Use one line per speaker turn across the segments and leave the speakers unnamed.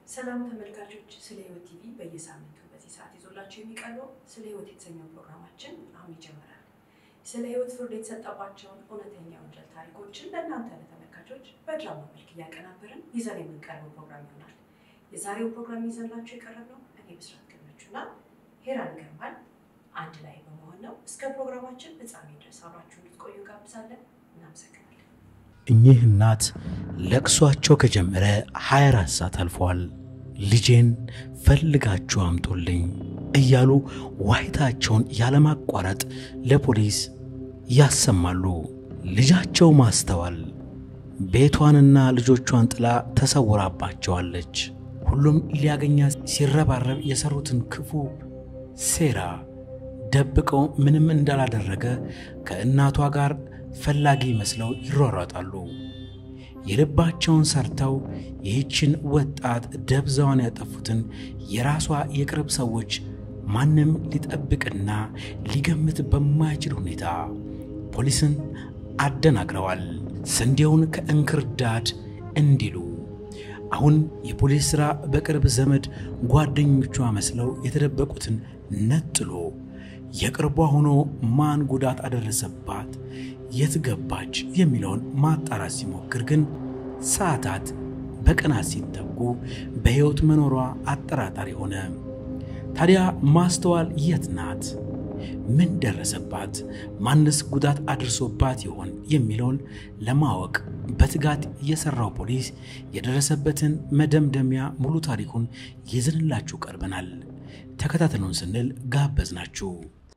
ሰላም ተመልካቾች፣ ስለ ህይወት ቲቪ በየሳምንቱ በዚህ ሰዓት ይዞላቸው የሚቀርበው ስለ ህይወት የተሰኘው ፕሮግራማችን አሁን ይጀምራል። ስለ ህይወት ፍርድ የተሰጠባቸውን እውነተኛ ወንጀል ታሪኮችን ለእናንተ ለተመልካቾች በድራማ መልክ እያቀናበርን ይዘን የምንቀርበው ፕሮግራም ይሆናል። የዛሬው ፕሮግራም ይዘንላቸው የቀረብነው እኔ ብስራት ገመቹና ሄራን ገርማል አንድ ላይ በመሆን ነው። እስከ ፕሮግራማችን ፍጻሜ ድረስ አብራችሁ እንድትቆዩ ጋብዛለን። እናመሰግናለን።
እኚህ እናት ለቅሷቸው ከጀመረ 24 ሰዓት አልፈዋል። ልጄን ፈልጋችሁ አምጡልኝ እያሉ ዋይታቸውን ያለማቋረጥ ለፖሊስ ያሰማሉ። ልጃቸው ማስተዋል ቤቷንና ልጆቿን ጥላ ተሰውራባቸዋለች። ሁሉም ሊያገኛት ሲረባረብ የሰሩትን ክፉ ሴራ ደብቀው ምንም እንዳላደረገ ከእናቷ ጋር ፈላጊ መስለው ይሯሯጣሉ። የልባቸውን ሰርተው ይህችን ወጣት ደብዛዋን ያጠፉትን የራሷ የቅርብ ሰዎች ማንም ሊጠብቅና ሊገምት በማይችል ሁኔታ ፖሊስን አደናግረዋል። ስንዴውን ከእንክርዳድ እንዲሉ አሁን የፖሊስ ሥራ በቅርብ ዘመድ ጓደኞቿ መስለው የተደበቁትን ነጥሎ የቅርቧ ሆኖ ማን ጉዳት አደረሰባት፣ የት ገባች የሚለውን ማጣራት ሲሞክር ግን ሰዓታት በቀናት ሲተኩ በሕይወት መኖሯ አጠራጣሪ ሆነ። ታዲያ ማስተዋል የት ናት? ምን ደረሰባት? ማንስ ጉዳት አድርሶባት ይሆን የሚለውን ለማወቅ በትጋት የሰራው ፖሊስ የደረሰበትን መደምደሚያ ሙሉ ታሪኩን ይዘንላችሁ ቀርበናል። ተከታተሉን ስንል ጋበዝናችሁ።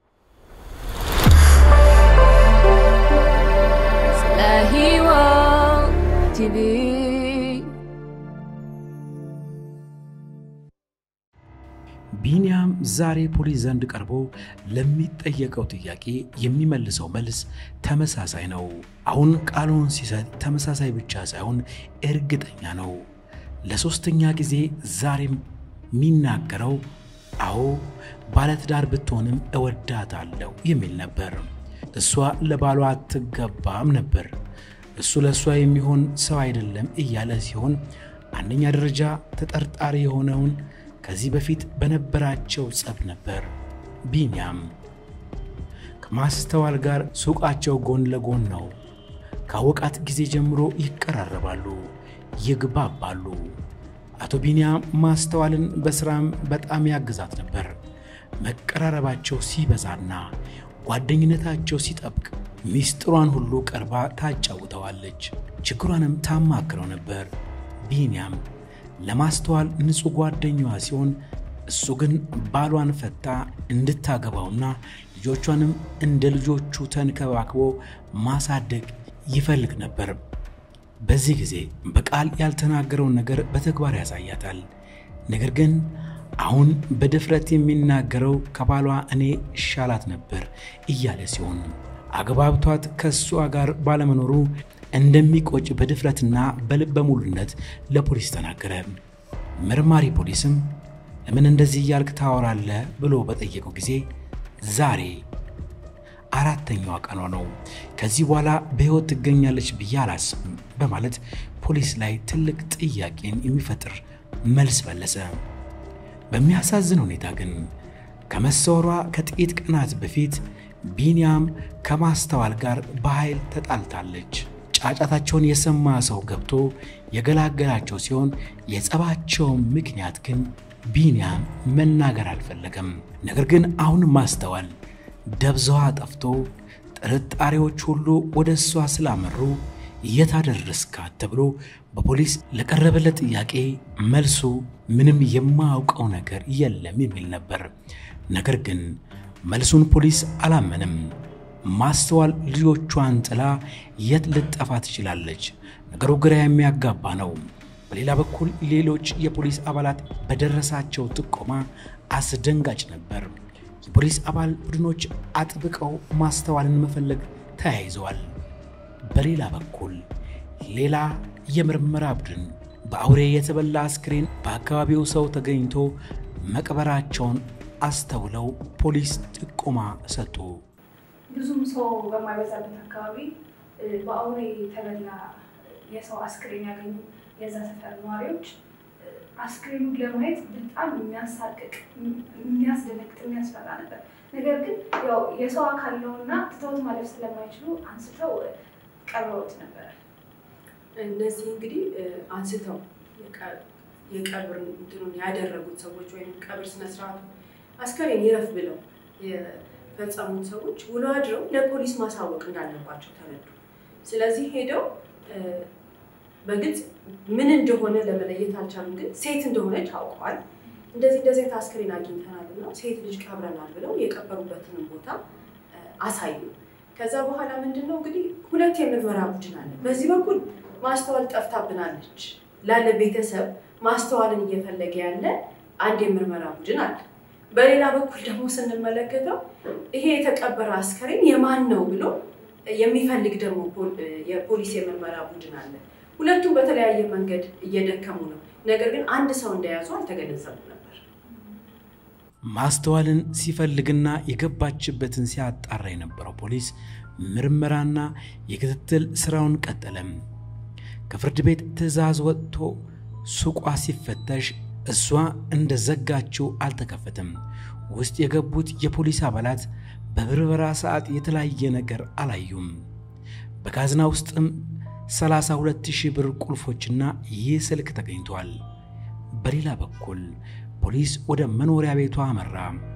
ስለ ሕይወት ቲቪ
ቢንያም ዛሬ ፖሊስ ዘንድ ቀርቦ ለሚጠየቀው ጥያቄ የሚመልሰው መልስ ተመሳሳይ ነው። አሁን ቃሉን ሲሰጥ ተመሳሳይ ብቻ ሳይሆን እርግጠኛ ነው። ለሶስተኛ ጊዜ ዛሬም የሚናገረው አዎ ባለትዳር ብትሆንም እወዳታለሁ የሚል ነበር። እሷ ለባሏ አትገባም ነበር። እሱ ለእሷ የሚሆን ሰው አይደለም እያለ ሲሆን አንደኛ ደረጃ ተጠርጣሪ የሆነውን ከዚህ በፊት በነበራቸው ጸብ ነበር። ቢንያም ከማስተዋል ጋር ሱቃቸው ጎን ለጎን ነው። ካወቃት ጊዜ ጀምሮ ይቀራረባሉ፣ ይግባባሉ። አቶ ቢንያም ማስተዋልን በስራም በጣም ያግዛት ነበር። መቀራረባቸው ሲበዛና ጓደኝነታቸው ሲጠብቅ ሚስጥሯን ሁሉ ቀርባ ታጫውተዋለች፣ ችግሯንም ታማክረው ነበር። ቢንያም ለማስተዋል ንጹሕ ጓደኛዋ ሲሆን እሱ ግን ባሏን ፈታ እንድታገባውና ልጆቿንም እንደ ልጆቹ ተንከባክቦ ማሳደግ ይፈልግ ነበር። በዚህ ጊዜ በቃል ያልተናገረውን ነገር በተግባር ያሳያታል። ነገር ግን አሁን በድፍረት የሚናገረው ከባሏ እኔ እሻላት ነበር እያለ ሲሆን አግባብቷት ከእሷ ጋር ባለመኖሩ እንደሚቆጭ በድፍረትና በልበ ሙሉነት ለፖሊስ ተናገረ። መርማሪ ፖሊስም ለምን እንደዚህ እያልክ ታወራለህ ብሎ በጠየቀው ጊዜ ዛሬ አራተኛዋ ቀኗ ነው፣ ከዚህ በኋላ በሕይወት ትገኛለች ብዬ አላስብም በማለት ፖሊስ ላይ ትልቅ ጥያቄን የሚፈጥር መልስ መለሰ። በሚያሳዝን ሁኔታ ግን ከመሰወሯ ከጥቂት ቀናት በፊት ቢንያም ከማስተዋል ጋር በኃይል ተጣልታለች። ጫጫታቸውን የሰማ ሰው ገብቶ የገላገላቸው ሲሆን የጸባቸው ምክንያት ግን ቢንያም መናገር አልፈለገም። ነገር ግን አሁን ማስተዋል ደብዛዋ ጠፍቶ ጥርጣሬዎች ሁሉ ወደ እሷ ስላመሩ የት አደረስካት ተብሎ በፖሊስ ለቀረበለት ጥያቄ መልሱ ምንም የማያውቀው ነገር የለም የሚል ነበር። ነገር ግን መልሱን ፖሊስ አላመንም። ማስተዋል ልጆቿን ጥላ የት ልጠፋ ትችላለች? ነገሩ ግራ የሚያጋባ ነው። በሌላ በኩል ሌሎች የፖሊስ አባላት በደረሳቸው ጥቆማ አስደንጋጭ ነበር። የፖሊስ አባል ቡድኖች አጥብቀው ማስተዋልን መፈለግ ተያይዘዋል። በሌላ በኩል ሌላ የምርመራ ቡድን በአውሬ የተበላ አስክሬን በአካባቢው ሰው ተገኝቶ መቅበራቸውን አስተውለው ፖሊስ ጥቆማ ሰጡ።
ብዙም ሰው በማይበዛበት አካባቢ በአውሬ የተበላ የሰው አስክሬን ያገኙ የዛ ሰፈር ነዋሪዎች አስክሬኑን ለማየት በጣም የሚያሳቅቅ፣ የሚያስደነግጥ፣ የሚያስፈራ ነበር። ነገር ግን ያው የሰው አካል ነውና ትተውት ማለፍ ስለማይችሉ አንስተው ቀብረውት ነበረ።
እነዚህ እንግዲህ አንስተው የቀብር እንትኑን ያደረጉት ሰዎች ወይም ቀብር ስነስርዓቱ አስከሬን ይረፍ ብለው የፈጸሙት ሰዎች ውሎ አድረው ለፖሊስ ማሳወቅ እንዳለባቸው ተረዱ። ስለዚህ ሄደው በግልጽ ምን እንደሆነ ለመለየት አልቻሉም፣ ግን ሴት እንደሆነች አውቀዋል። እንደዚህ እንደዚህ አይነት አስክሬን አግኝተናል እና ሴት ልጅ ቀብረናል ብለው የቀበሩበትንም ቦታ አሳዩ። ከዛ በኋላ ምንድን ነው እንግዲህ ሁለት የምርመራ ቡድን አለ። በዚህ በኩል ማስተዋል ጠፍታብናለች ላለ ቤተሰብ ማስተዋልን እየፈለገ ያለ አንድ የምርመራ ቡድን አለ። በሌላ በኩል ደግሞ ስንመለከተው ይሄ የተቀበረ አስከሬን የማን ነው ብሎ የሚፈልግ ደግሞ የፖሊስ የምርመራ ቡድን አለ። ሁለቱም በተለያየ መንገድ እየደከሙ ነው። ነገር ግን አንድ ሰው እንደያዙ አልተገነዘቡ ነበር።
ማስተዋልን ሲፈልግና የገባችበትን ሲያጣራ የነበረው ፖሊስ ምርመራና የክትትል ስራውን ቀጠለም። ከፍርድ ቤት ትዕዛዝ ወጥቶ ሱቋ ሲፈተሽ እሷ እንደ ዘጋችው አልተከፈተም። ውስጥ የገቡት የፖሊስ አባላት በብርበራ ሰዓት የተለያየ ነገር አላዩም። በካዝና ውስጥም 32 ሺህ ብር ቁልፎችና ይህ ስልክ ተገኝቷል። በሌላ በኩል ፖሊስ ወደ መኖሪያ ቤቷ አመራ።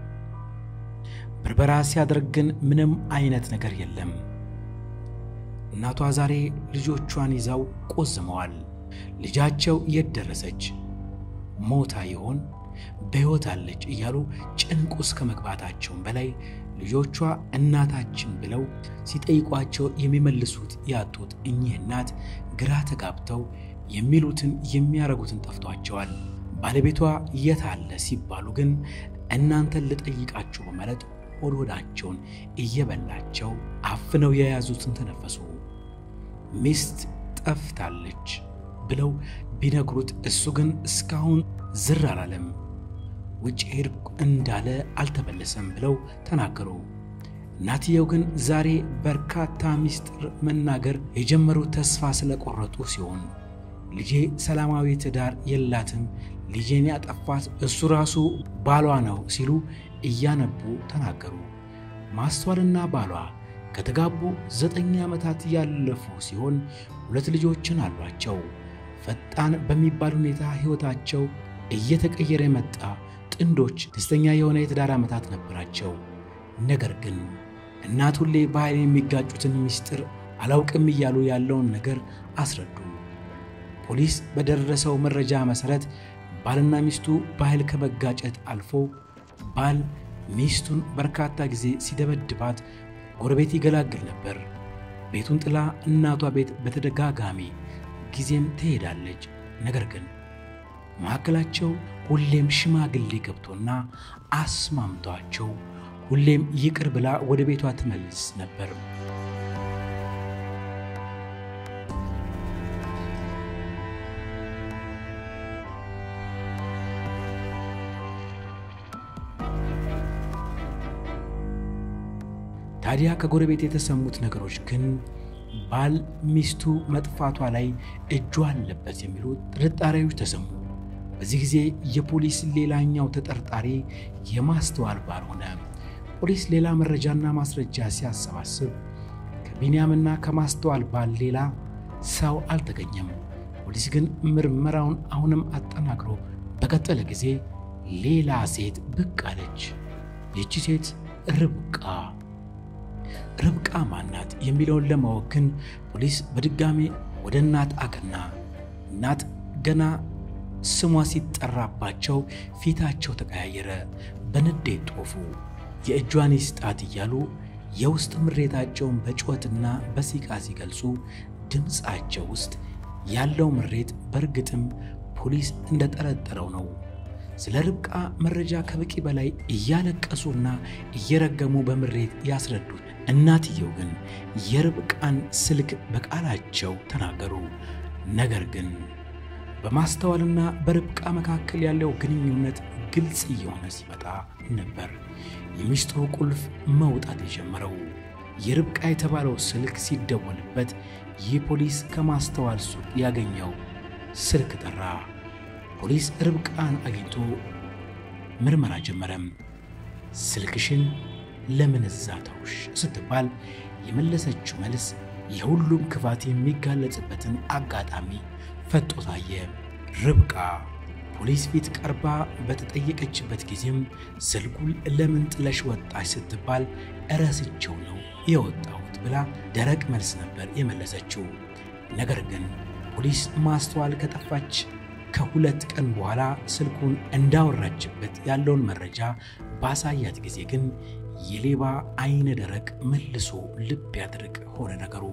ብርበራ ሲያደርግ ግን ምንም አይነት ነገር የለም። እናቷ ዛሬ ልጆቿን ይዘው ቆዝመዋል። ልጃቸው የት ደረሰች? ሞታ ይሆን? በሕይወት አለች እያሉ ጭንቅ ውስጥ ከመግባታቸውም በላይ ልጆቿ እናታችን ብለው ሲጠይቋቸው የሚመልሱት ያጡት እኚህ እናት ግራ ተጋብተው የሚሉትን የሚያረጉትን ጠፍቷቸዋል። ባለቤቷ የት አለ ሲባሉ ግን እናንተን ልጠይቃችሁ በማለት ሆድ ሆዳቸውን እየበላቸው አፍነው የያዙትን ተነፈሱ። ሚስት ጠፍታለች ብለው ቢነግሩት እሱ ግን እስካሁን ዝር አላለም። ውጭ ሄድኩ እንዳለ አልተመለሰም ብለው ተናገሩ። እናትየው ግን ዛሬ በርካታ ምስጢር መናገር የጀመሩት ተስፋ ስለቆረጡ ሲሆን ልጄ ሰላማዊ ትዳር የላትም፣ ልጄን ያጠፋት እሱ ራሱ ባሏ ነው ሲሉ እያነቡ ተናገሩ። ማስተዋልና ባሏ ከተጋቡ ዘጠኝ ዓመታት ያለፉ ሲሆን ሁለት ልጆችን አሏቸው። ፈጣን በሚባል ሁኔታ ሕይወታቸው እየተቀየረ የመጣ ጥንዶች ደስተኛ የሆነ የትዳር ዓመታት ነበራቸው። ነገር ግን እናት ሁሌ በኃይል የሚጋጩትን ምስጢር አላውቅም እያሉ ያለውን ነገር አስረዱ። ፖሊስ በደረሰው መረጃ መሠረት ባልና ሚስቱ በኃይል ከመጋጨት አልፎ ባል ሚስቱን በርካታ ጊዜ ሲደበድባት ጎረቤት ይገላግል ነበር። ቤቱን ጥላ እናቷ ቤት በተደጋጋሚ ጊዜም ትሄዳለች። ነገር ግን መካከላቸው ሁሌም ሽማግሌ ገብቶና አስማምቷቸው ሁሌም ይቅር ብላ ወደ ቤቷ ትመልስ ነበር። ታዲያ ከጎረቤት የተሰሙት ነገሮች ግን ባል ሚስቱ መጥፋቷ ላይ እጁ አለበት የሚሉ ጥርጣሬዎች ተሰሙ። በዚህ ጊዜ የፖሊስ ሌላኛው ተጠርጣሪ የማስተዋል ባል ሆነ። ፖሊስ ሌላ መረጃና ማስረጃ ሲያሰባስብ ከቢንያምና ከማስተዋል ባል ሌላ ሰው አልተገኘም። ፖሊስ ግን ምርመራውን አሁንም አጠናክሮ በቀጠለ ጊዜ ሌላ ሴት ብቅ አለች። ይቺ ሴት ርብቃ ርብቃ ማናት የሚለውን ለማወቅ ግን ፖሊስ በድጋሜ ወደ እናት አቀና። እናት ገና ስሟ ሲጠራባቸው ፊታቸው ተቀያየረ፣ በንዴት ጦፉ። የእጇን ይስጣት እያሉ የውስጥ ምሬታቸውን በጩኸትና በሲቃ ሲገልጹ ድምፃቸው ውስጥ ያለው ምሬት በእርግጥም ፖሊስ እንደጠረጠረው ነው። ስለ ርብቃ መረጃ ከበቂ በላይ እያለቀሱና እየረገሙ በምሬት ያስረዱት እናትየው ግን የርብቃን ስልክ በቃላቸው ተናገሩ። ነገር ግን በማስተዋልና በርብቃ መካከል ያለው ግንኙነት ግልጽ እየሆነ ሲመጣ ነበር የሚስጥሩ ቁልፍ መውጣት የጀመረው። የርብቃ የተባለው ስልክ ሲደወልበት ይህ ፖሊስ ከማስተዋል ሱቅ ያገኘው ስልክ ጠራ። ፖሊስ ርብቃን አግኝቶ ምርመራ ጀመረም። ስልክሽን ለምን እዛ ተውሽ ስትባል የመለሰችው መልስ የሁሉም ክፋት የሚጋለጽበትን አጋጣሚ ፈጦ ታየ። ርብቃ ፖሊስ ፊት ቀርባ በተጠየቀችበት ጊዜም ስልኩን ለምን ጥለሽ ወጣች ስትባል እረስቸው ነው የወጣሁት ብላ ደረቅ መልስ ነበር የመለሰችው። ነገር ግን ፖሊስ ማስተዋል ከጠፋች ከሁለት ቀን በኋላ ስልኩን እንዳወራችበት ያለውን መረጃ ባሳያት ጊዜ ግን የሌባ አይነ ደረቅ መልሶ ልብ ያድርቅ ሆነ ነገሩ።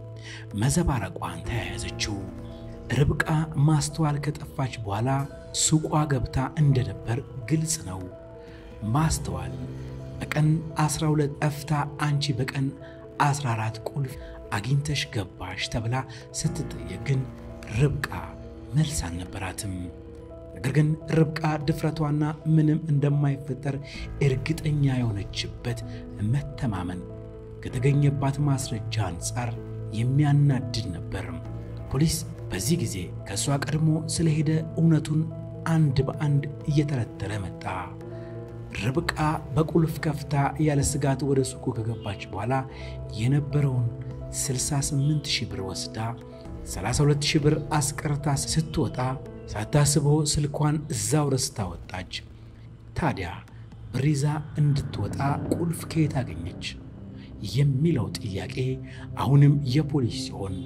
መዘባረቋን ተያያዘችው። ርብቃ ማስተዋል ከጠፋች በኋላ ሱቋ ገብታ እንደነበር ግልጽ ነው። ማስተዋል በቀን 12 ጠፍታ አንቺ በቀን 14 ቁልፍ አግኝተሽ ገባሽ ተብላ ስትጠየቅ ግን ርብቃ መልስ አልነበራትም። ነገር ግን ርብቃ ድፍረቷና ምንም እንደማይፈጠር እርግጠኛ የሆነችበት መተማመን ከተገኘባት ማስረጃ አንጻር የሚያናድድ ነበር። ፖሊስ በዚህ ጊዜ ከእሷ ቀድሞ ስለሄደ እውነቱን አንድ በአንድ እየተረተረ መጣ። ርብቃ በቁልፍ ከፍታ ያለ ስጋት ወደ ሱቁ ከገባች በኋላ የነበረውን 68 ሺህ ብር ወስዳ 32 ሺህ ብር አስቀርታ ስትወጣ ሳታስበው ስልኳን እዛው ረስታ ወጣች። ታዲያ ብር ይዛ እንድትወጣ ቁልፍ ከየት አገኘች የሚለው ጥያቄ አሁንም የፖሊስ ሲሆን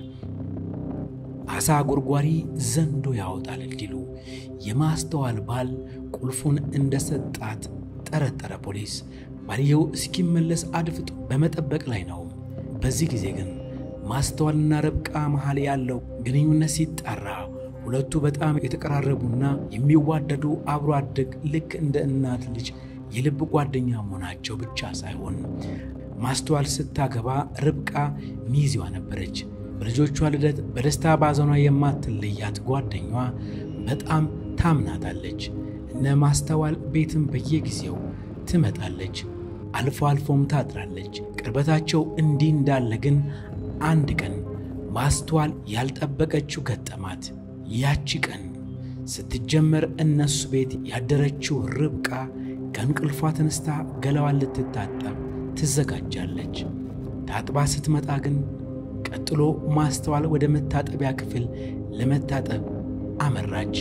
አሳ ጎርጓሪ ዘንዶ ያወጣል እንዲሉ የማስተዋል ባል ቁልፉን እንደሰጣት ጠረጠረ ፖሊስ። ባልየው እስኪመለስ አድፍጦ በመጠበቅ ላይ ነው። በዚህ ጊዜ ግን ማስተዋልና ርብቃ መሃል ያለው ግንኙነት ሲጣራ ሁለቱ በጣም የተቀራረቡና የሚዋደዱ አብሮ አደግ ልክ እንደ እናት ልጅ የልብ ጓደኛ መሆናቸው ብቻ ሳይሆን ማስተዋል ስታገባ ርብቃ ሚዜዋ ነበረች። በልጆቿ ልደት በደስታ ባዘኗ የማትለያት ጓደኛዋ በጣም ታምናታለች። እነ ማስተዋል ቤትም በየጊዜው ትመጣለች፣ አልፎ አልፎም ታድራለች። ቅርበታቸው እንዲህ እንዳለ ግን አንድ ቀን ማስተዋል ያልጠበቀችው ገጠማት። ያቺ ቀን ስትጀመር እነሱ ቤት ያደረችው ርብቃ ከእንቅልፏ ተነስታ ገላዋን ልትታጠብ ትዘጋጃለች። ታጥባ ስትመጣ ግን ቀጥሎ ማስተዋል ወደ መታጠቢያ ክፍል ለመታጠብ አመራች።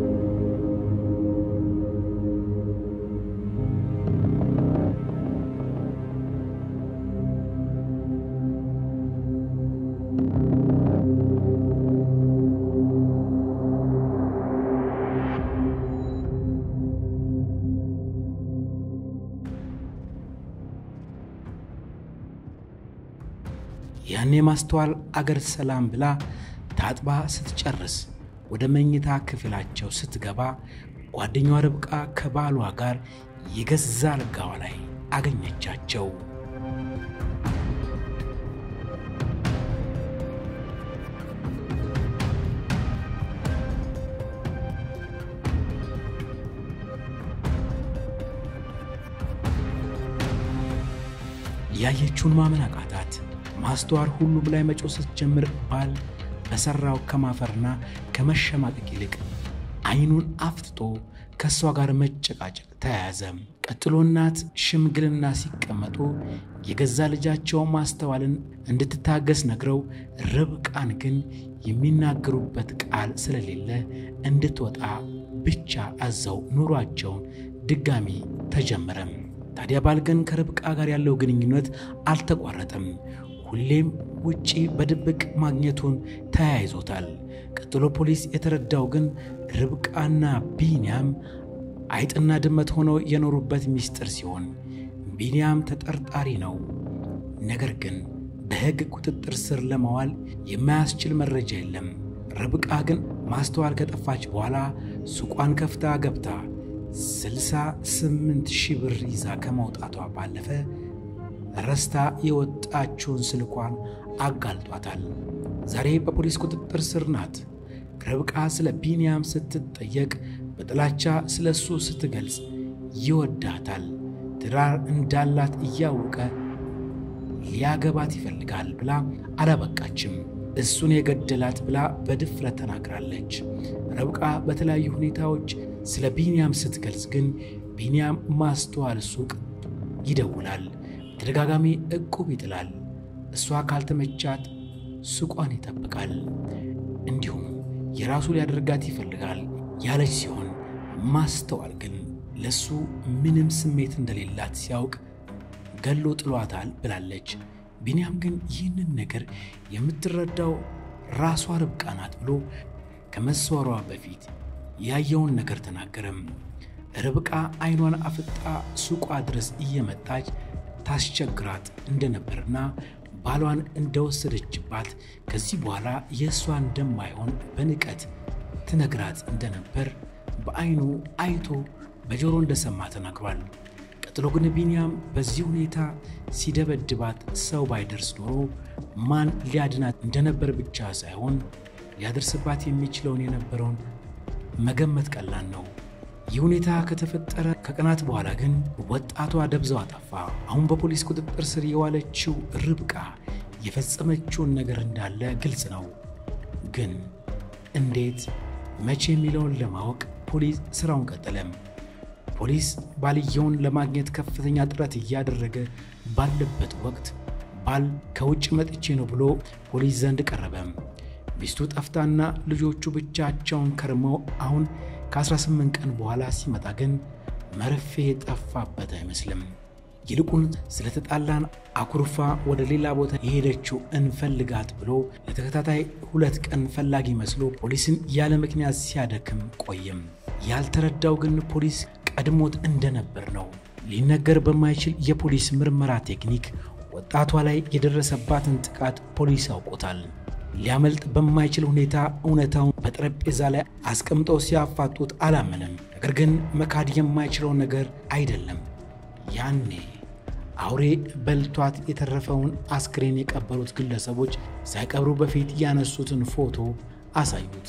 ያኔ ማስተዋል አገር ሰላም ብላ ታጥባ ስትጨርስ ወደ መኝታ ክፍላቸው ስትገባ ጓደኛዋ ርብቃ ከባሏ ጋር የገዛ አልጋዋ ላይ አገኘቻቸው። ያየችውን ማመን አቃታት። ማስተዋል ሁሉም ላይ መጮህ ስትጀምር ባል በሠራው ከማፈርና ከመሸማቀቅ ይልቅ ዓይኑን አፍጥጦ ከእሷ ጋር መጨቃጨቅ ተያያዘ። ቀጥሎ እናት ሽምግልና ሲቀመጡ የገዛ ልጃቸው ማስተዋልን እንድትታገስ ነግረው ርብቃን ግን የሚናገሩበት ቃል ስለሌለ እንድትወጣ ብቻ አዘው ኑሯቸውን ድጋሚ ተጀመረም። ታዲያ ባል ግን ከርብቃ ጋር ያለው ግንኙነት አልተቋረጠም። ሁሌም ውጪ በድብቅ ማግኘቱን ተያይዞታል። ቀጥሎ ፖሊስ የተረዳው ግን ርብቃና ቢንያም አይጥና ድመት ሆነው የኖሩበት ምስጢር ሲሆን ቢንያም ተጠርጣሪ ነው። ነገር ግን በሕግ ቁጥጥር ስር ለማዋል የማያስችል መረጃ የለም። ርብቃ ግን ማስተዋል ከጠፋች በኋላ ሱቋን ከፍታ ገብታ 68 ሺህ ብር ይዛ ከመውጣቷ ባለፈ ረስታ የወጣችውን ስልኳን አጋልጧታል። ዛሬ በፖሊስ ቁጥጥር ስር ናት። ርብቃ ስለ ቢንያም ስትጠየቅ በጥላቻ ስለ እሱ ስትገልጽ ይወዳታል፣ ትዳር እንዳላት እያወቀ ሊያገባት ይፈልጋል ብላ አላበቃችም። እሱን የገደላት ብላ በድፍረት ተናግራለች። ረብቃ በተለያዩ ሁኔታዎች ስለ ቢንያም ስትገልጽ ግን ቢንያም ማስተዋል ሱቅ ይደውላል፣ በተደጋጋሚ ዕቁብ ይጥላል፣ እሷ ካልተመቻት ሱቋን ይጠብቃል፣ እንዲሁም የራሱ ሊያደርጋት ይፈልጋል ያለች ሲሆን ማስተዋል ግን ለሱ ምንም ስሜት እንደሌላት ሲያውቅ ገሎ ጥሏታል ብላለች። ቢንያም ግን ይህንን ነገር የምትረዳው ራሷ ርብቃ ናት ብሎ ከመሰወሯ በፊት ያየውን ነገር ተናገረም። ርብቃ አይኗን አፍጣ ሱቋ ድረስ እየመጣች ታስቸግራት እንደነበርና ባሏን እንደወሰደችባት ከዚህ በኋላ የእሷ እንደማይሆን በንቀት ትነግራት እንደነበር በአይኑ አይቶ በጆሮ እንደሰማ ተናግሯል። ቀጥሎ ግን ቢንያም በዚህ ሁኔታ ሲደበድባት ሰው ባይደርስ ኖሮ ማን ሊያድናት እንደነበር ብቻ ሳይሆን ሊያደርስባት የሚችለውን የነበረውን መገመት ቀላል ነው። ይህ ሁኔታ ከተፈጠረ ከቀናት በኋላ ግን ወጣቷ ደብዛው አጠፋ። አሁን በፖሊስ ቁጥጥር ስር የዋለችው ርብቃ የፈጸመችውን ነገር እንዳለ ግልጽ ነው። ግን እንዴት፣ መቼ የሚለውን ለማወቅ ፖሊስ ስራውን ቀጠለም። ፖሊስ ባልየውን ለማግኘት ከፍተኛ ጥረት እያደረገ ባለበት ወቅት ባል ከውጭ መጥቼ ነው ብሎ ፖሊስ ዘንድ ቀረበ። ሚስቱ ጠፍታና ልጆቹ ብቻቸውን ከርመው አሁን ከ18 ቀን በኋላ ሲመጣ ግን መርፌ የጠፋበት አይመስልም። ይልቁን ስለተጣላን አኩርፋ ወደ ሌላ ቦታ የሄደችው እንፈልጋት ብሎ ለተከታታይ ሁለት ቀን ፈላጊ መስሎ ፖሊስን ያለ ምክንያት ሲያደክም ቆየም። ያልተረዳው ግን ፖሊስ ቀድሞት እንደነበር ነው። ሊነገር በማይችል የፖሊስ ምርመራ ቴክኒክ ወጣቷ ላይ የደረሰባትን ጥቃት ፖሊስ ያውቆታል። ሊያመልጥ በማይችል ሁኔታ እውነታውን በጠረጴዛ ላይ አስቀምጠው ሲያፋጡት አላመንም። ነገር ግን መካድ የማይችለው ነገር አይደለም። ያኔ አውሬ በልቷት የተረፈውን አስክሬን የቀበሩት ግለሰቦች ሳይቀብሩ በፊት ያነሱትን ፎቶ አሳዩት።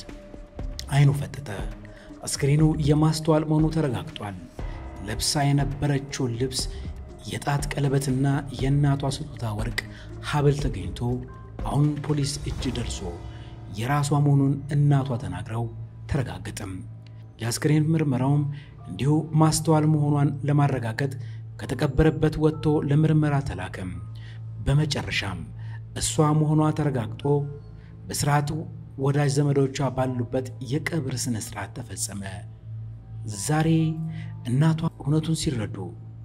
አይኑ ፈጠጠ። አስክሬኑ የማስተዋል መሆኑ ተረጋግጧል። ለብሳ የነበረችውን ልብስ፣ የጣት ቀለበትና የእናቷ ስጦታ ወርቅ ሐብል ተገኝቶ አሁን ፖሊስ እጅ ደርሶ የራሷ መሆኑን እናቷ ተናግረው ተረጋገጠም። የአስክሬን ምርመራውም እንዲሁ ማስተዋል መሆኗን ለማረጋገጥ ከተቀበረበት ወጥቶ ለምርመራ ተላከም። በመጨረሻም እሷ መሆኗ ተረጋግጦ በስርዓቱ ወዳጅ ዘመዶቿ ባሉበት የቀብር ሥነ ሥርዓት ተፈጸመ። ዛሬ እናቷ እውነቱን ሲረዱ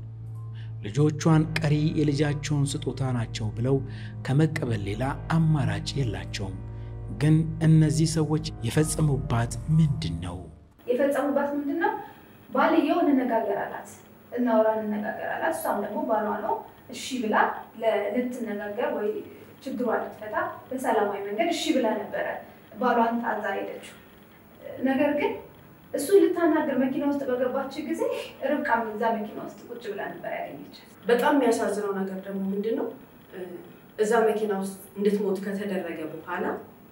ልጆቿን ቀሪ የልጃቸውን ስጦታ ናቸው ብለው ከመቀበል ሌላ አማራጭ የላቸውም። ግን እነዚህ ሰዎች የፈጸሙባት ምንድን ነው?
የፈጸሙባት ምንድን ነው? ባልየው እንነጋገር አላት፣ እናውራ እንነጋገር አላት። እሷም ደግሞ ባሏ ነው እሺ ብላ ልትነጋገር ወይ ችግሯ ልትፈታ በሰላማዊ መንገድ እሺ ብላ ነበረ ባሏን ታዛ ሄደችው። ነገር ግን እሱ ልታናገር መኪና ውስጥ በገባች ጊዜ ርብቃም እዛ መኪና ውስጥ ቁጭ ብላ ነበር ያገኘቻት።
በጣም የሚያሳዝነው ነገር ደግሞ ምንድን ነው እዛ መኪና ውስጥ እንድትሞት ከተደረገ በኋላ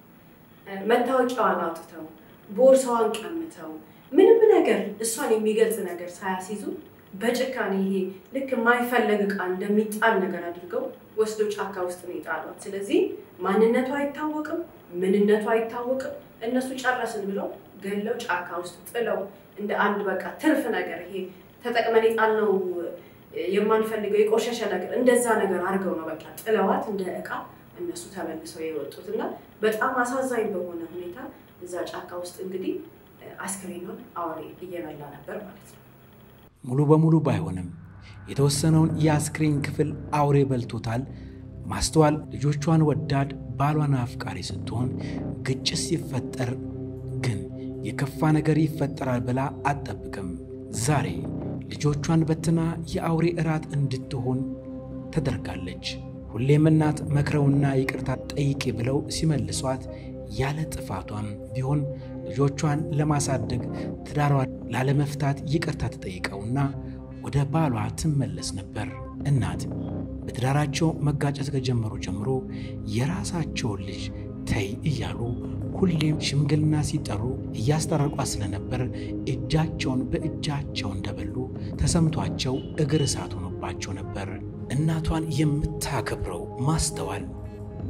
መታወቂያዋን አውጥተው ቦርሳዋን ቀምተው ምንም ነገር እሷን የሚገልጽ ነገር ሳያስይዙ በጭካኔ ይሄ ልክ የማይፈለግ ዕቃ እንደሚጣል ነገር አድርገው ወስዶ ጫካ ውስጥ ነው የጣሏት። ስለዚህ ማንነቷ አይታወቅም፣ ምንነቷ አይታወቅም። እነሱ ጨረስን ብለው ገለው ጫካ ውስጥ ጥለው እንደ አንድ በቃ ትርፍ ነገር ይሄ ተጠቅመን የጣልነው የማንፈልገው የቆሸሸ ነገር እንደዛ ነገር አድርገው ነው በቃ ጥለዋት እንደ ዕቃ እነሱ ተመልሰው የወጡት እና በጣም አሳዛኝ በሆነ ሁኔታ እዛ ጫካ ውስጥ እንግዲህ አስክሬኗን አውሬ እየበላ ነበር ማለት ነው።
ሙሉ በሙሉ ባይሆንም የተወሰነውን የአስክሬን ክፍል አውሬ በልቶታል። ማስተዋል ልጆቿን ወዳድ ባሏን አፍቃሪ ስትሆን ግጭት ሲፈጠር ግን የከፋ ነገር ይፈጠራል ብላ አትጠብቅም። ዛሬ ልጆቿን በትና የአውሬ እራት እንድትሆን ተደርጋለች። ሁሌም እናት መክረውና ይቅርታ ጠይቄ ብለው ሲመልሷት ያለ ጥፋቷም ቢሆን ልጆቿን ለማሳደግ ትዳሯን ላለመፍታት ይቅርታ ተጠይቀውና ወደ ባሏ ትመለስ ነበር። እናት በትዳራቸው መጋጨት ከጀመሩ ጀምሮ የራሳቸውን ልጅ ተይ እያሉ ሁሌም ሽምግልና ሲጠሩ እያስታረቋት ስለነበር እጃቸውን በእጃቸው እንደበሉ ተሰምቷቸው እግር እሳት ሆኖባቸው ነበር። እናቷን የምታከብረው ማስተዋል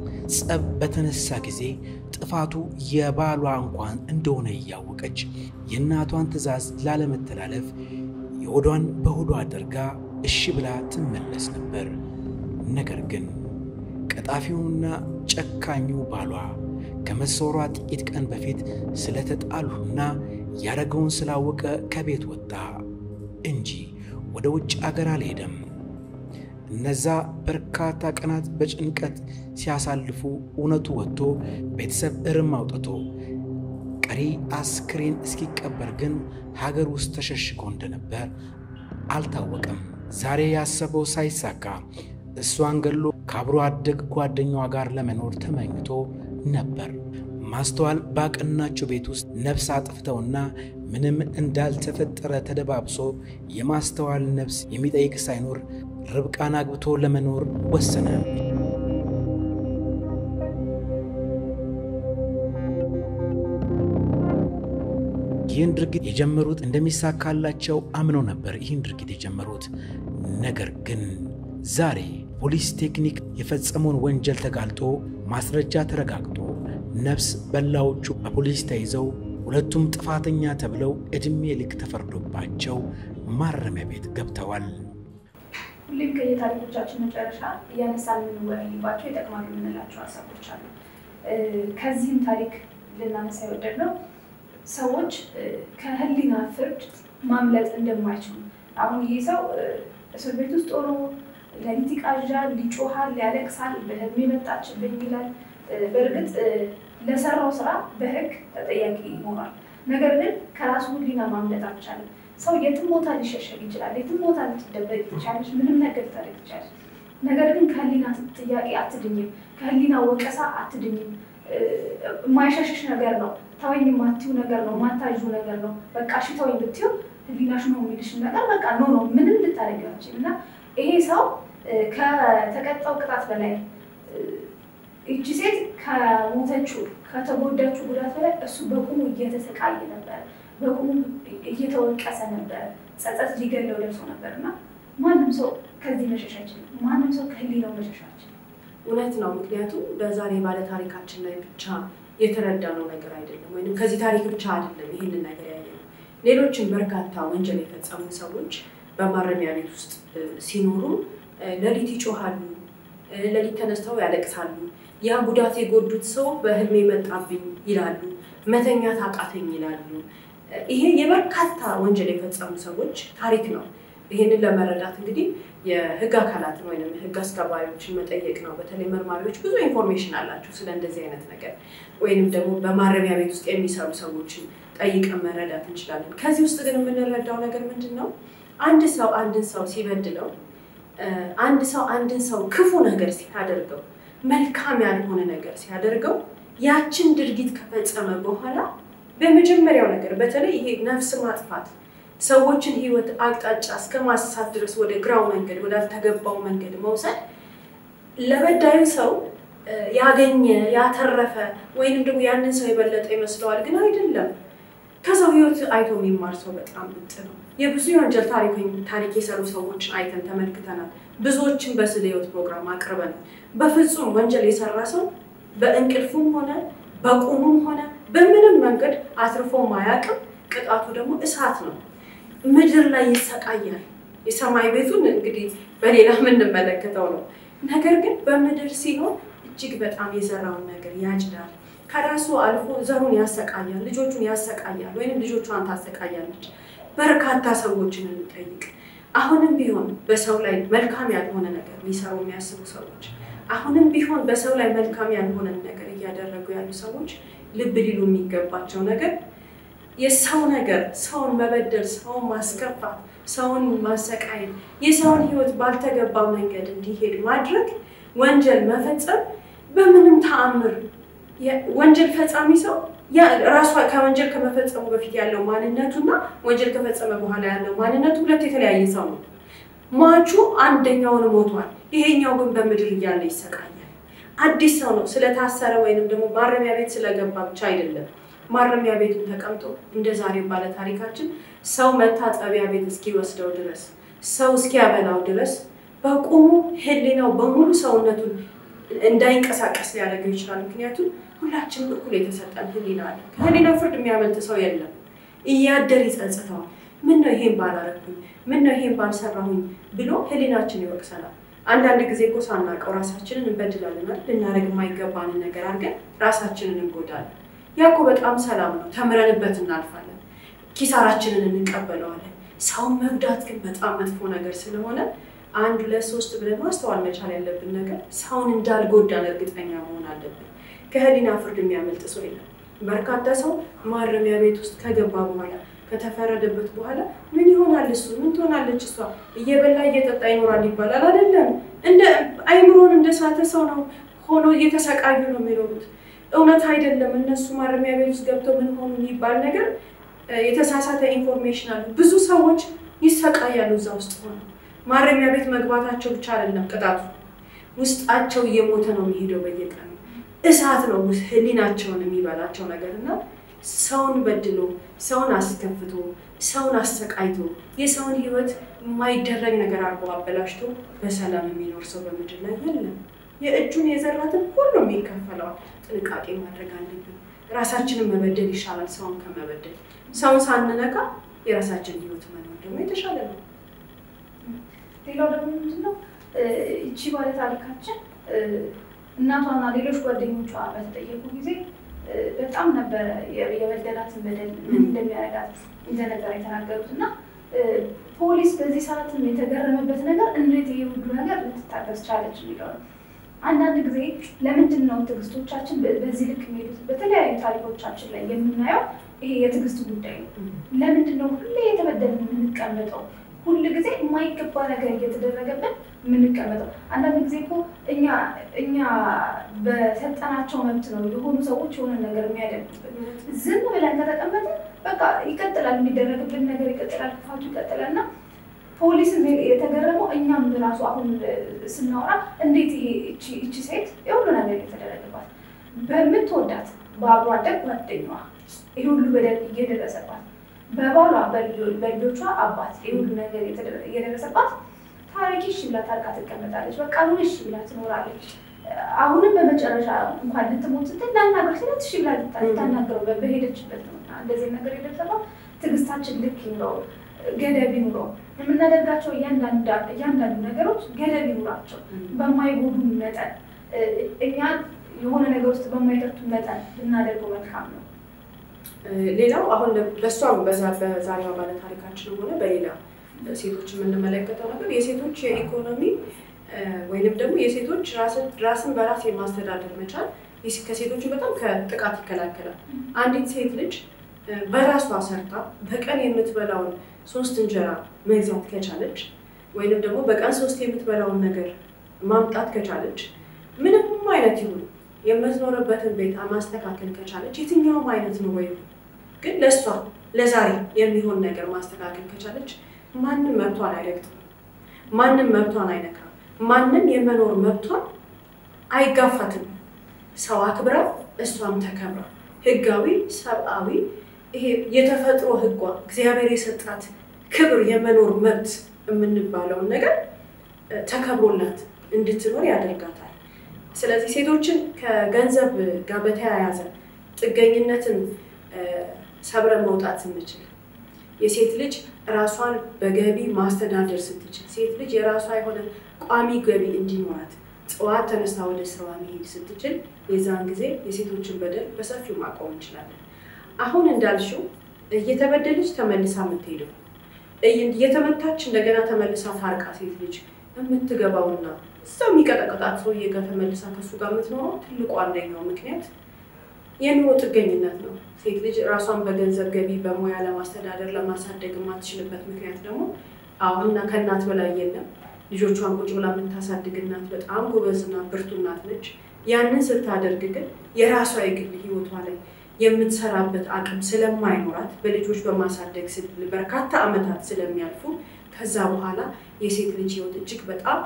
ጸብ በተነሳ ጊዜ ጥፋቱ የባሏ እንኳን እንደሆነ እያወቀች የእናቷን ትዕዛዝ ላለመተላለፍ የሆዷን በሆዷ አድርጋ እሺ ብላ ትመለስ ነበር። ነገር ግን ቀጣፊውና ጨካኙ ባሏ ከመሰወሯ ጥቂት ቀን በፊት ስለተጣሉና ያደረገውን ስላወቀ ከቤት ወጣ እንጂ ወደ ውጭ አገር አልሄደም። እነዛ በርካታ ቀናት በጭንቀት ሲያሳልፉ እውነቱ ወጥቶ ቤተሰብ እርም አውጥቶ ቀሪ አስክሬን እስኪቀበር ግን ሀገር ውስጥ ተሸሽጎ እንደነበር አልታወቀም። ዛሬ ያሰበው ሳይሳካ እሷን ገሎ ከአብሮ አደግ ጓደኛዋ ጋር ለመኖር ተመኝቶ ነበር። ማስተዋል ባቀናቸው ቤት ውስጥ ነፍስ አጥፍተውና ምንም እንዳልተፈጠረ ተደባብሶ የማስተዋል ነፍስ የሚጠይቅ ሳይኖር ርብቃን አግብቶ ለመኖር ወሰነ። ይህን ድርጊት የጀመሩት እንደሚሳካላቸው አምነው ነበር ይህን ድርጊት የጀመሩት። ነገር ግን ዛሬ ፖሊስ ቴክኒክ የፈጸመውን ወንጀል ተጋልጦ ማስረጃ ተረጋግጦ ነፍስ በላዎቹ በፖሊስ ተይዘው ሁለቱም ጥፋተኛ ተብለው ዕድሜ ልክ ተፈርዶባቸው ማረሚያ ቤት ገብተዋል።
ሁሌም ከየታሪኮቻችን መጨረሻ እያነሳን የምንወያይባቸው ይጠቅማሉ የምንላቸው ሀሳቦች አሉ። ከዚህም ታሪክ ልናነሳ የወደድነው ሰዎች ከህሊና ፍርድ ማምለጥ እንደማይችሉ አሁን ይህ ሰው እስር ቤት ውስጥ ሆኖ ሌሊት ይቃዣል፣ ይጮሃል፣ ያለቅሳል፣ በህልሜ መጣችብኝ ይላል። በእርግጥ ለሰራው ስራ በህግ ተጠያቂ ይሆናል። ነገር ግን ከራሱ ህሊና ማምለጥ አልቻለም። ሰው የትም ቦታ ሊሸሸግ ይችላል፣ የትም ቦታ ልትደበቅ ይቻለች፣ ምንም ነገር ልታደርግ ይቻለች። ነገር ግን ከህሊና ጥያቄ አትድኝም፣ ከህሊና ወቀሳ አትድኝም። የማይሸሽሽ ነገር ነው፣ ተወኝ የማትይው ነገር ነው፣ ማታዡ ነገር ነው። በቃ እሺ ተወኝ ብትይው ህሊናሽ ነው የሚልሽን ነገር በቃ ኖ ነው ምንም ልታደርግ አልችልም። እና ይሄ ሰው ከተቀጣው ቅጣት በላይ ይቺ ሴት ከሞተችው ከተጎዳችው ጉዳት በላይ እሱ በቁሙ እየተሰቃየ ነበር፣ በቁሙ እየተወቀሰ ነበር። ጸጸት ሊገለው ደርሶ ነበር እና ማንም ሰው ከዚህ መሸሽ አይችልም። ማንም ሰው ከህሊናው መሸሽ አይችልም።
እውነት ነው። ምክንያቱም በዛሬ ባለ ታሪካችን ላይ ብቻ የተረዳነው ነገር አይደለም፣ ወይም ከዚህ ታሪክ ብቻ አይደለም ይህንን ነገር ያየነው። ሌሎችም በርካታ ወንጀል የፈጸሙ ሰዎች በማረሚያ ቤት ውስጥ ሲኖሩ ሌሊት ይጮሃሉ፣ ሌሊት ተነስተው ያለቅሳሉ። ያ ጉዳት የጎዱት ሰው በህልሜ መጣብኝ ይላሉ፣ መተኛት አቃተኝ ይላሉ። ይሄ የበርካታ ወንጀል የፈጸሙ ሰዎች ታሪክ ነው። ይህንን ለመረዳት እንግዲህ የህግ አካላትን ወይም ህግ አስከባሪዎችን መጠየቅ ነው። በተለይ መርማሪዎች ብዙ ኢንፎርሜሽን አላቸው ስለ እንደዚህ አይነት ነገር፣ ወይንም ደግሞ በማረሚያ ቤት ውስጥ የሚሰሩ ሰዎችን ጠይቀን መረዳት እንችላለን። ከዚህ ውስጥ ግን የምንረዳው ነገር ምንድን ነው? አንድ ሰው አንድን ሰው ሲበድለው፣ አንድ ሰው አንድን ሰው ክፉ ነገር ሲያደርገው፣ መልካም ያልሆነ ነገር ሲያደርገው፣ ያችን ድርጊት ከፈጸመ በኋላ በመጀመሪያው ነገር በተለይ ይሄ ነፍስ ማጥፋት ሰዎችን ህይወት አቅጣጫ እስከ ማሳት ድረስ ወደ ግራው መንገድ ወዳልተገባው መንገድ መውሰድ ለበዳዩ ሰው ያገኘ ያተረፈ ወይንም ደግሞ ያንን ሰው የበለጠ ይመስለዋል፣ ግን አይደለም። ከሰው ህይወት አይቶ የሚማር ሰው በጣም ብጥ ነው። የብዙ የወንጀል ታሪክ የሰሩ ሰዎችን አይተን ተመልክተናል። ብዙዎችን በስለ ህይወት ፕሮግራም አቅርበናል። በፍጹም ወንጀል የሰራ ሰው በእንቅልፉም ሆነ በቁሙም ሆነ በምንም መንገድ አትርፎ ማያውቅም። ቅጣቱ ደግሞ እሳት ነው። ምድር ላይ ይሰቃያል። የሰማይ ቤቱን እንግዲህ በሌላ የምንመለከተው ነው። ነገር ግን በምድር ሲሆን እጅግ በጣም የሰራውን ነገር ያጭዳል። ከራሱ አልፎ ዘሩን ያሰቃያል፣ ልጆቹን ያሰቃያል፣ ወይም ልጆቿን ታሰቃያለች። በርካታ ሰዎችን እንጠይቅ። አሁንም ቢሆን በሰው ላይ መልካም ያልሆነ ነገር ሊሰሩ የሚያስቡ ሰዎች፣ አሁንም ቢሆን በሰው ላይ መልካም ያልሆነን ነገር እያደረጉ ያሉ ሰዎች ልብ ሊሉ የሚገባቸው ነገር የሰው ነገር ሰውን መበደል፣ ሰውን ማስከፋት፣ ሰውን ማሰቃየት፣ የሰውን ሕይወት ባልተገባ መንገድ እንዲሄድ ማድረግ፣ ወንጀል መፈጸም በምንም ተአምር ወንጀል ፈጻሚ ሰው ራሷ ከወንጀል ከመፈጸሙ በፊት ያለው ማንነቱና ወንጀል ከፈጸመ በኋላ ያለው ማንነቱ ሁለት የተለያየ ሰው ነው። ሟቹ አንደኛውን ሞቷል፣ ይሄኛው ግን በምድር እያለ ይሰቃያል። አዲስ ሰው ነው። ስለታሰረ ወይንም ደግሞ ማረሚያ ቤት ስለገባ ብቻ አይደለም። ማረሚያ ቤቱን ተቀምጦ እንደ ዛሬው ባለ ታሪካችን ሰው መታጠቢያ ቤት እስኪወስደው ድረስ ሰው እስኪያበላው ድረስ በቁሙ ህሊናው በሙሉ ሰውነቱን እንዳይንቀሳቀስ ሊያደርገው ይችላል። ምክንያቱም ሁላችንም እኩል የተሰጠን ህሊና አለ። ከህሊና ፍርድ የሚያመልጥ ሰው የለም። እያደር ይጸጽተዋል። ምን ነው ይሄን ባላረግኩኝ፣ ምን ነው ይሄን ባልሰራሁኝ ብሎ ህሊናችን ይወቅሰናል። አንዳንድ ጊዜ እኮ ሳናውቀው ራሳችንን እንበድላለናል። ልናደርግ የማይገባንን ነገር አድርገን ራሳችንን እንጎዳለን። ያ እኮ በጣም ሰላም ነው። ተምረንበት እናልፋለን። ኪሳራችንን እንቀበለዋለን። ሰውን መጉዳት ግን በጣም መጥፎ ነገር ስለሆነ አንድ ሁለት ሶስት ብለን ማስተዋል መቻል ያለብን ነገር ሰውን እንዳልጎዳን እርግጠኛ መሆን አለብን። ከህሊና ፍርድ የሚያመልጥ ሰው የለም። በርካታ ሰው ማረሚያ ቤት ውስጥ ከገባ በኋላ ከተፈረደበት በኋላ ምን ይሆናል እሱ ምን ትሆናለች እሷ እየበላ እየጠጣ ይኖራል ይባላል አይደለም። እንደ አይምሮን እንደ ሳተ ሰው ነው ሆኖ እየተሰቃዩ ነው የሚኖሩት። እውነት አይደለም። እነሱ ማረሚያ ቤት ውስጥ ገብተው ምን ሆኑ የሚባል ነገር የተሳሳተ ኢንፎርሜሽን አሉ። ብዙ ሰዎች ይሰቃያሉ እዛ ውስጥ ሆነው። ማረሚያ ቤት መግባታቸው ብቻ አይደለም ቅጣቱ፣ ውስጣቸው እየሞተ ነው የሚሄደው በየቀኑ እሳት ነው ህሊናቸውን የሚበላቸው ነገር እና ሰውን በድሎ ሰውን አስከፍቶ ሰውን አሰቃይቶ የሰውን ህይወት የማይደረግ ነገር አድርጎ አበላሽቶ በሰላም የሚኖር ሰው በምድር ላይ የለም። የእጁን የዘራትን ሁሉ የሚከፈለዋል። ጥንቃቄ ማድረግ አለብን። ራሳችንን መበደል ይሻላል ሰውን ከመበደል። ሰውን ሳንነካ የራሳችን ህይወት መኖር ደግሞ የተሻለ ነው።
ሌላው ደግሞ ምንድነው እቺ ባለ ታሪካችን እናቷና ሌሎች ጓደኞቿ በተጠየቁ ጊዜ በጣም ነበረ የበደላትን በደል ምን እንደሚያደርጋት እንደነበር የተናገሩት እና ፖሊስ በዚህ ሰዓትም የተገረመበት ነገር እንዴት ይህ ሁሉ ነገር ልትታገስ ቻለች የሚለው ነው። አንዳንድ ጊዜ ለምንድን ነው ትዕግስቶቻችን በዚህ ልክ የሚሄዱት? በተለያዩ ታሪኮቻችን ላይ የምናየው ይሄ የትዕግስት ጉዳይ ነው። ለምንድን ነው ሁሌ የተበደልን የምንቀመጠው? ሁል ጊዜ የማይገባ ነገር እየተደረገብን የምንቀመጠው? አንዳንድ ጊዜ እኮ እኛ እኛ በሰጠናቸው መብት ነው የሆኑ ሰዎች የሆነ ነገር የሚያደርጉብን። ዝም ብለን ከተቀመጥን በቃ ይቀጥላል፣ የሚደረግብን ነገር ይቀጥላል፣ ክፋቱ ይቀጥላል እና ፖሊስም የተገረመው እኛም ራሱ አሁን ስናወራ እንዴት ይሄ እቺ ሴት የሁሉ ነገር የተደረገባት በምትወዳት በአብሮ አደግ ጓደኛዋ ይህ ሁሉ በደል እየደረሰባት በባሏ በልጆቿ አባት ይህ ሁሉ ነገር እየደረሰባት ታሪክ እሺ ብላ ታርቃ ትቀመጣለች። በቃ ምን እሺ ብላ ትኖራለች። አሁንም በመጨረሻ እንኳን ልትሞት ስትል ላናገር ስለት እሺ ብላ ልታናገረው በሄደችበት ነው። እንደዚህ ነገር የደረሰባት ትዕግስታችን ልክ ይኑረው፣ ገደብ ይኑረው። የምናደርጋቸው እያንዳንዱ ነገሮች ገደብ ይኑራቸው። በማይጎዱ መጠን እኛ የሆነ ነገር ውስጥ በማይከቱ መጠን ብናደርገው መልካም ነው።
ሌላው አሁን በእሷም በዛሬዋ ባለ ታሪካችን ሆነ በሌላ ሴቶች የምንመለከተው ነገር የሴቶች የኢኮኖሚ ወይንም ደግሞ የሴቶች ራስን በራስ የማስተዳደር መቻል ከሴቶቹ በጣም ከጥቃት ይከላከላል። አንዲት ሴት ልጅ በራሷ ሰርታ በቀን የምትበላውን ሶስት እንጀራ መግዛት ከቻለች ወይንም ደግሞ በቀን ሶስት የምትበላውን ነገር ማምጣት ከቻለች ምንም አይነት ይሁን የምትኖርበትን ቤት ማስተካከል ከቻለች የትኛውም አይነት ነው ወይ ግን ለእሷ ለዛሬ የሚሆን ነገር ማስተካከል ከቻለች ማንም መብቷን አይረግጥም፣ ማንም መብቷን አይነካም፣ ማንም የመኖር መብቷን አይጋፋትም። ሰው አክብራ እሷም ተከብራ ህጋዊ ሰብአዊ ይሄ የተፈጥሮ ህጓ እግዚአብሔር የሰጣት ክብር የመኖር መብት የምንባለውን ነገር ተከብሮላት እንድትኖር ያደርጋታል። ስለዚህ ሴቶችን ከገንዘብ ጋር በተያያዘ ጥገኝነትን ሰብረን መውጣት ስንችል የሴት ልጅ ራሷን በገቢ ማስተዳደር ስትችል ሴት ልጅ የራሷ የሆነ ቋሚ ገቢ እንዲኖራት ጠዋት ተነስታ ወደ ስራዋ መሄድ ስትችል የዛን ጊዜ የሴቶችን በደል በሰፊው ማቆም እንችላለን። አሁን እንዳልሽው እየተበደለች ተመልሳ የምትሄደው እየተመታች እንደገና ተመልሳ ታርቃ ሴት ልጅ የምትገባውና እዛው የሚቀጠቅጣት ሰውዬ ጋር ተመልሳ ከሱ ጋር የምትኖረው ትልቁ አንደኛው ምክንያት የኑሮ ጥገኝነት ነው። ሴት ልጅ ራሷን በገንዘብ ገቢ በሙያ ለማስተዳደር ለማሳደግ የማትችልበት ምክንያት ደግሞ አሁንና ከእናት በላይ የለም። ልጆቿን ቁጭ ብላ የምታሳድግ እናት በጣም ጎበዝና ብርቱ እናት ነች። ያንን ስታደርግ ግን የራሷ የግል ህይወቷ ላይ የምትሰራበት አቅም ስለማይኖራት በልጆች በማሳደግ በርካታ ዓመታት ስለሚያልፉ ከዛ በኋላ የሴት ልጅ ህይወት እጅግ በጣም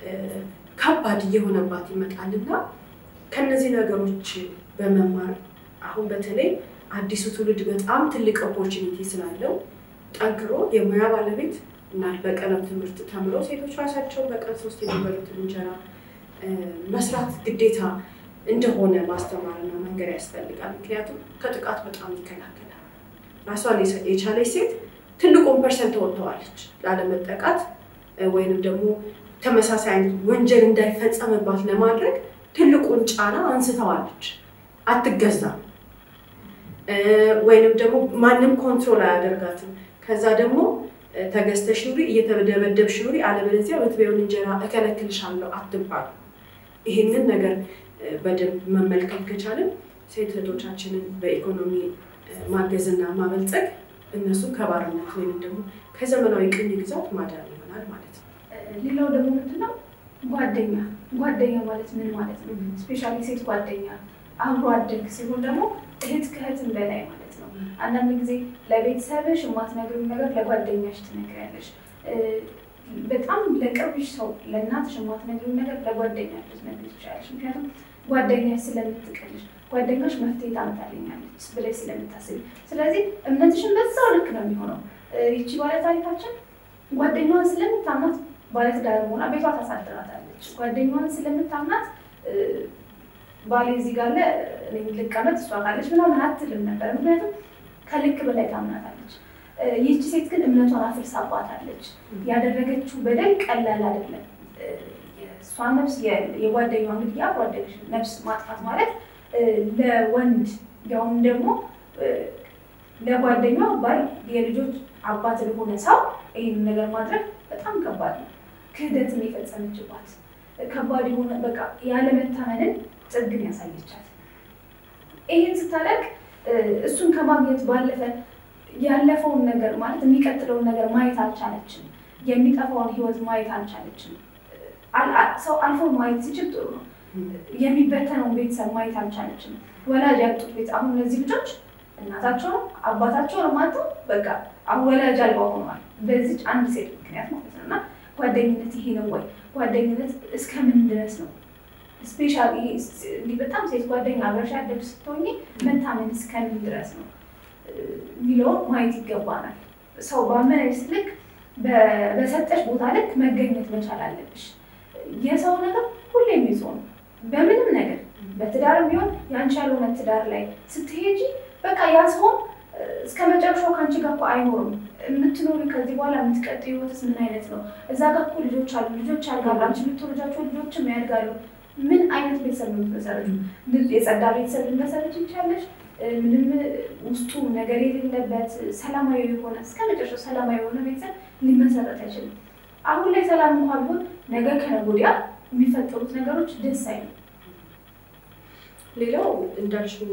ከባድ እየሆነባት ይመጣልና ከነዚህ ነገሮች በመማር አሁን በተለይ አዲሱ ትውልድ በጣም ትልቅ ኦፖርቹኒቲ ስላለው ጠንክሮ የሙያ ባለቤት እና በቀለም ትምህርት ተምሮ ሴቶች ራሳቸው በቀን ሶስት የሚበሉትን እንጀራ መስራት ግዴታ እንደሆነ ማስተማርና መንገድ ያስፈልጋል። ምክንያቱም ከጥቃት በጣም ይከላከላል። ራሷን የቻለች ሴት ትልቁን ፐርሰንት ተወጥተዋለች ላለመጠቃት ወይንም ደግሞ ተመሳሳይ አይነት ወንጀል እንዳይፈጸምባት ለማድረግ ትልቁን ጫና አንስተዋለች። አትገዛም ወይንም ደግሞ ማንም ኮንትሮል አያደርጋትም። ከዛ ደግሞ ተገዝተሽ ኑሪ፣ እየተደበደብሽ ኑሪ፣ አለበለዚያ የምትበይውን እንጀራ እከለክልሻለሁ አትባሉ። ይሄንን ነገር በደንብ መመልከት ከቻልን ሴት እህቶቻችንን በኢኮኖሚ ማገዝና ማበልጸግ እነሱ ከባርነት ወይም ደግሞ ከዘመናዊ ቅኝ ግዛት ማዳን ይሆናል ማለት ነው።
ሌላው ደግሞ ምንድነው ጓደኛ ጓደኛ ማለት ምን ማለት ነው? ስፔሻሊ ሴት ጓደኛ አብሮ አደግ ሲሆን ደግሞ እህት ከእህትም በላይ ማለት ነው። አንዳንድ ጊዜ ለቤተሰብሽ የማትነግሪው ነገር ለጓደኛሽ ትነግሪያለሽ። በጣም ለቅርብሽ ሰው ለእናትሽ የማትነግሪው ነገር ለጓደኛሽ ልትነግሪ ትችላለሽ። ምክንያቱም ጓደኛሽ ስለምትቀልሽ፣ ጓደኛሽ መፍትሄ ታመጣልኛለች ብለሽ ስለምታስቢ፣ ስለዚህ እምነትሽን በዛው ልክ ነው የሚሆነው። ይቺ ባለታሪካችን ጓደኛዋን ስለምታምናት ባለትዳር ሆና ቤቷ ታሳድራታለች። ጓደኛዋን ስለምታምናት ባሌ እዚህ ጋር ልቀመጥ እሷ ካለች ምናምን አትልም ነበር። ምክንያቱም ከልክ በላይ ታምናታለች። ይህቺ ሴት ግን እምነቷን አፍርሳባታለች። ያደረገችው በደል ቀላል አይደለም። እሷ ነፍስ የጓደኛዋ እንግዲህ አብሮ አደገች ነፍስ ማጥፋት ማለት ለወንድ ያውም ደግሞ ለጓደኛዋ ባል የልጆች አባት ለሆነ ሰው ይህን ነገር ማድረግ በጣም ከባድ ነው። ክህደትን የፈጸመችባት ከባድ የሆነ በቃ ያለመታመንን ጥግን ያሳየቻት። ይህን ስታደርግ እሱን ከማግኘት ባለፈ ያለፈውን ነገር ማለት የሚቀጥለውን ነገር ማየት አልቻለችም። የሚጠፋውን ህይወት ማየት አልቻለችም። ሰው አልፎ ማየት ሲችል ጥሩ ነው። የሚበተነውን ቤተሰብ ማየት አልቻለችም። ወላጅ ያጡት ቤት አሁን እነዚህ ልጆች እናታቸውን አባታቸውን ማጡ በቃ አሁን ወላጅ አልባ ሆነዋል። በዚች አንድ ሴት ምክንያት ማለት ነው። እና ጓደኝነት ይሄ ነው ወይ? ጓደኝነት እስከምን ድረስ ነው? ስፔሻሊ በጣም ሴት ጓደኛ አብረሽ ያደግሽ ስትሆኚ መታመን እስከምን ድረስ ነው የሚለውን ማየት ይገባናል። ሰው ባመነሽ ልክ በሰጠሽ ቦታ ልክ መገኘት መቻል አለብሽ። የሰው ነገር ሁሌም ይዞ ነው። በምንም ነገር በትዳርም ቢሆን የአንቺ ያልሆነ ትዳር ላይ ስትሄጂ በቃ ያ ሰውን እስከ መጨረሻው ከአንቺ ጋር እኮ አይኖርም። የምትኖሪ ከዚህ በኋላ የምትቀጥይ ህይወትስ ምን አይነት ነው? እዛ ጋር እኮ ልጆች አሉ፣ ልጆች ያድጋሉ፣ አንቺ የምትወልጃቸው ልጆችም ያድጋሉ። ምን አይነት ቤተሰብ ነው የምትመሰረቱ? የጸዳ ቤተሰብ ልትመሰረት ይቻለሽ? ምንም ውስጡ ነገር የሌለበት ሰላማዊ የሆነ እስከ መጨረሻው ሰላማዊ የሆነ ቤተሰብ ሊመሰረት አይችልም። አሁን ላይ ሰላም እንኳ ቢሆን ነገ ከነገ ወዲያ የሚፈጠሩት ነገሮች ደስ አይሉ።
ሌላው እንዳልሽው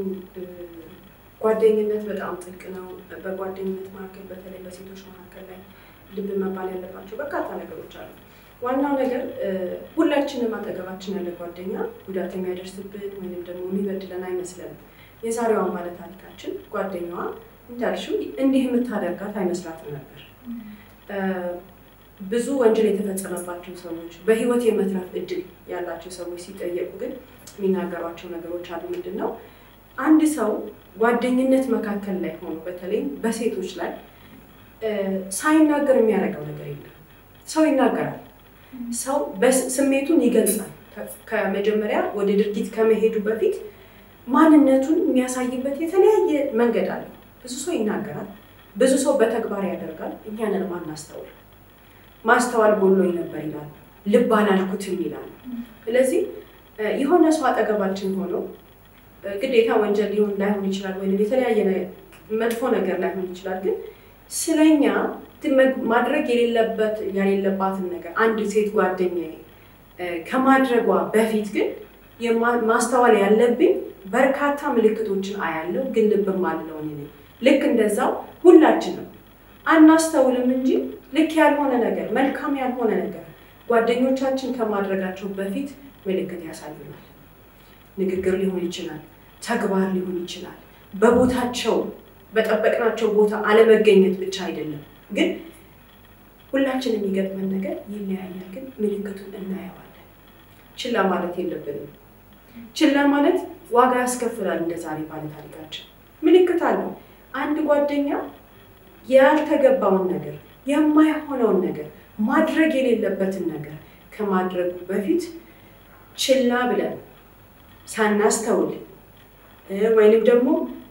ጓደኝነት በጣም ጥልቅ ነው። በጓደኝነት መካከል በተለይ በሴቶች መካከል ላይ ልብ መባል ያለባቸው በርካታ ነገሮች አሉ። ዋናው ነገር ሁላችንም አጠገባችን ያለ ጓደኛ ጉዳት የሚያደርስብን ወይም ደግሞ የሚበድለን አይመስለንም። የዛሬዋን ባለ ታሪካችን ጓደኛዋ እንዳልሽው እንዲህ የምታደርጋት አይመስላትም ነበር። ብዙ ወንጀል የተፈጸመባቸው ሰዎች በህይወት የመትረፍ እድል ያላቸው ሰዎች ሲጠየቁ ግን የሚናገሯቸው ነገሮች አሉ። ምንድን ነው አንድ ሰው ጓደኝነት መካከል ላይ ሆኖ በተለይም በሴቶች ላይ ሳይናገር የሚያደርገው ነገር የለም። ሰው ይናገራል። ሰው ስሜቱን ይገልጻል። ከመጀመሪያ ወደ ድርጊት ከመሄዱ በፊት ማንነቱን የሚያሳይበት የተለያየ መንገድ አለ። ብዙ ሰው ይናገራል። ብዙ ሰው በተግባር ያደርጋል። እኛንን ማናስተውል ማስተዋል ጎሎኝ ነበር ይላል። ልብ አላልኩትም ይላል። ስለዚህ የሆነ ሰው አጠገባችን ሆኖ ግዴታ ወንጀል ሊሆን ላይሆን ይችላል፣ ወይም የተለያየ መጥፎ ነገር ላይሆን ይችላል። ግን ስለኛ ማድረግ የሌለበት የሌለባትን ነገር አንድ ሴት ጓደኛዬ ከማድረጓ በፊት ግን ማስተዋል ያለብኝ በርካታ ምልክቶችን አያለው፣ ግን ልብም አለው እኔ ነኝ። ልክ እንደዛው ሁላችንም አናስተውልም እንጂ ልክ ያልሆነ ነገር መልካም ያልሆነ ነገር ጓደኞቻችን ከማድረጋቸው በፊት ምልክት ያሳዩናል። ንግግር ሊሆን ይችላል፣ ተግባር ሊሆን ይችላል። በቦታቸው በጠበቅናቸው ቦታ አለመገኘት ብቻ አይደለም፣ ግን ሁላችን የሚገጥመን ነገር ይለያያል፣ ግን ምልክቱን እናየዋለን። ችላ ማለት የለብንም። ችላ ማለት ዋጋ ያስከፍላል። እንደ ዛሬ ባለ ታሪካችን ምልክት አለው። አንድ ጓደኛ ያልተገባውን ነገር የማይሆነውን ነገር ማድረግ የሌለበትን ነገር ከማድረጉ በፊት ችላ ብለን ሳናስተውል ወይንም ደግሞ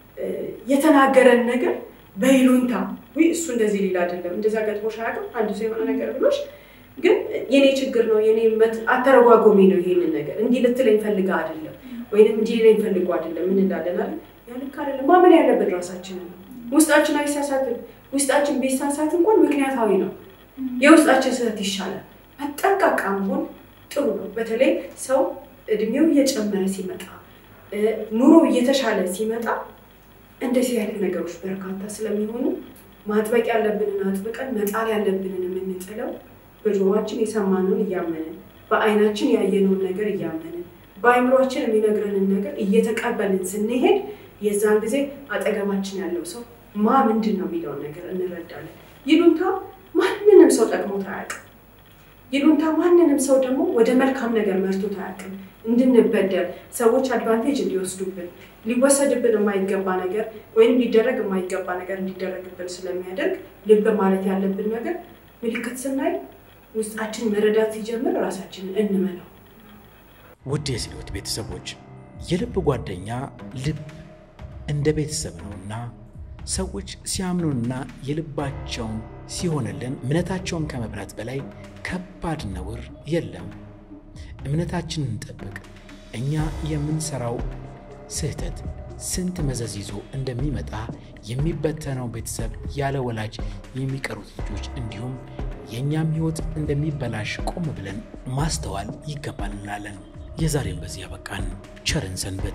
የተናገረን ነገር በይሉንታ ውይ እሱ እንደዚህ ሊል አይደለም እንደዛ ገጥሞሽ አያውቅም አንድ ሰው የሆነ ነገር ብሎሽ ግን የኔ ችግር ነው የኔ አተረጓጎሜ ነው ይሄንን ነገር እንዲህ ልትለኝ ፈልጋ አይደለም ወይንም እንዲህ ሊለኝ ፈልጎ አይደለም ምን እንዳለን አለ ያ ልክ አይደለም ማመን ያለብን ራሳችንን ነው ውስጣችን አይሳሳትም ውስጣችን ቢሳሳት እንኳን ምክንያታዊ ነው የውስጣችን ስህተት ይሻላል መጠንቀቃ መሆን ጥሩ ነው በተለይ ሰው እድሜው እየጨመረ ሲመጣ ኑሮ እየተሻለ ሲመጣ እንደዚህ አይነት ነገሮች በርካታ ስለሚሆኑ ማጥበቅ ያለብንን አጥብቀን መጣል ያለብንን የምንጥለው በጆሮአችን የሰማነውን እያመንን በአይናችን ያየነውን ነገር እያመንን በአይምሯችን የሚነግረንን ነገር እየተቀበልን ስንሄድ የዛን ጊዜ አጠገባችን ያለው ሰው ማ ምንድን ነው የሚለውን ነገር እንረዳለን። ይሉንታ ማንንም ሰው ጠቅሞት አያውቅም። ይሉንታ ማንንም ሰው ደግሞ ወደ መልካም ነገር መርቶት አያውቅም። እንድንበደል ሰዎች አድቫንቴጅ እንዲወስዱብን ሊወሰድብን የማይገባ ነገር ወይም ሊደረግ የማይገባ ነገር እንዲደረግብን ስለሚያደርግ ልብ ማለት ያለብን ነገር ምልክት ስናይ ውስጣችን መረዳት ሲጀምር ራሳችንን እንመነው።
ውድ የስልዮት ቤተሰቦች የልብ ጓደኛ ልብ እንደ ቤተሰብ ነውና ሰዎች ሲያምኑንና የልባቸውን ሲሆንልን እምነታቸውን ከመብላት በላይ ከባድ ነውር የለም። እምነታችንን እንጠብቅ። እኛ የምንሰራው ስህተት ስንት መዘዝ ይዞ እንደሚመጣ የሚበተነው ቤተሰብ፣ ያለ ወላጅ የሚቀሩት ልጆች፣ እንዲሁም የእኛም ሕይወት እንደሚበላሽ ቆም ብለን ማስተዋል ይገባል እንላለን። የዛሬም በዚህ ያበቃን። ቸርን ሰንበት።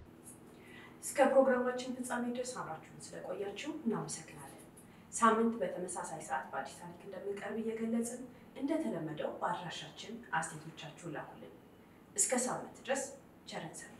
እስከ ፕሮግራማችን ፍጻሜ ድረስ አብራችሁን ስለቆያችሁ እናመሰግናለን። ሳምንት በተመሳሳይ ሰዓት በአዲስ ታሪክ እንደምንቀርብ እየገለጽን እንደተለመደው በአድራሻችን አስተያየቶቻችሁን ላኩልን። እስከ ሳምንት ድረስ ቸርን ሰንበት።